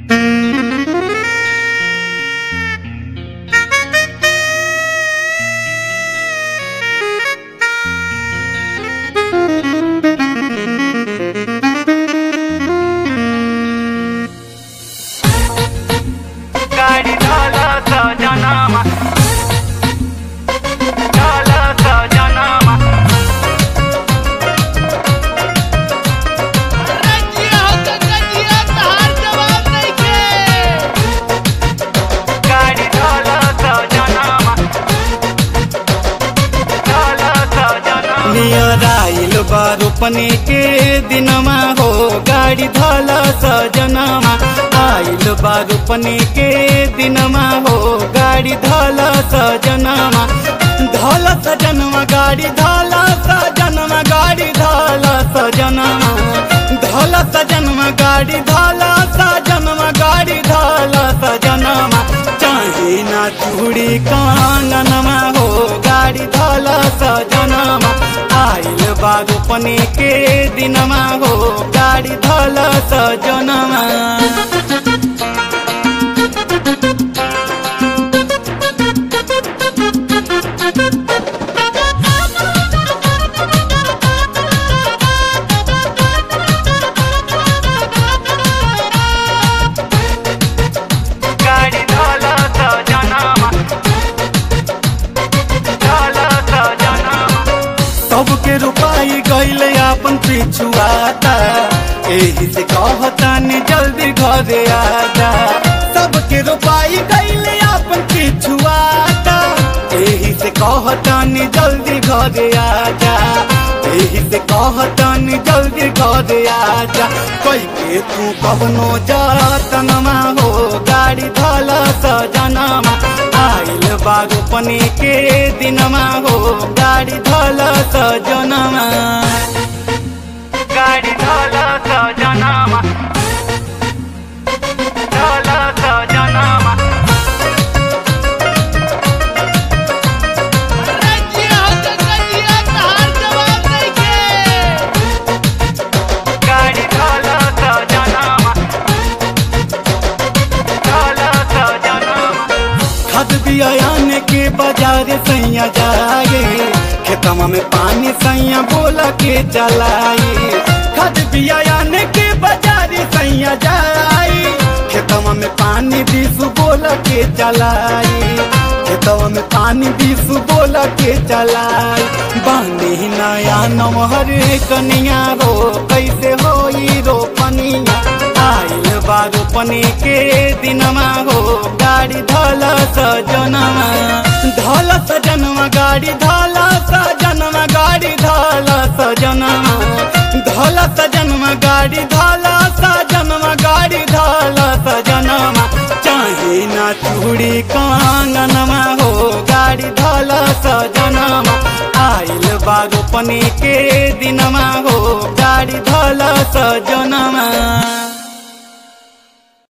गाडी झालं सजनामा झालं सजनामा रंजिया हो रंजिया तहार जवाब नहीं के गाडी झालं सजनामा झालं सजनामा नियर आइल बा रोपने के दिनमा हो गाडी धल सजनमा आइल बा रोपने के दिनमा हो गाडी धल सजनमा धल सजनमा गाडी धल सजनमा गाडी धल सजनमा धल सजनमा गाडी धल सजनमा गाडी धल सजनमा चाहे ना चूड़ी काननमा हो गाडी धल सजनमा आइल बागोपने के दिनमा हो गाडी धल सजनमा गाडी झालं सजनामा झालं सजनामा सबके रुपाई गईले अपन पिछुआता एही से कहतानी जल्दी घरे आजा सबके रुपाई गईले अपन पिछुआता एही से कहतानी जल्दी घरे आजा एही से कहतानी जल्दी घरे आजा कई के तू कवनो जातनमा हो गाड़ी धल सजनमा आइल बागोपने के दिनमा हो गाडी धल सजनमा गाडी झालं सजनामा झालं सजनामा रंजिया हो रंजिया तहार जवाब नहीं के गाडी झालं सजनामा झालं सजनामा खद बियान के बाजार सैया जाए खेतमा में पानी सैया बोला के चलाए खद बियान के बाजार सैया जाए खेतमा में पानी बीसु बोला के चलाए खेतवा में पानी बीसु बोला के चलाए बानी नया नमहर कनिया रो कैसे होई रोपनिया आइल बा रोपने के दिनमा हो गाडी धल सजनमा धल सजनमा गाडी धल सजनमा गाडी धल सजनमा धल सजनमा गाडी धल सजनमा गाडी धल सजनमा चाहे ना चूड़ी कांगनमा हो गाडी धल सजनमा आइल बा रोपने के दिनमा हो गाडी धल सजनमा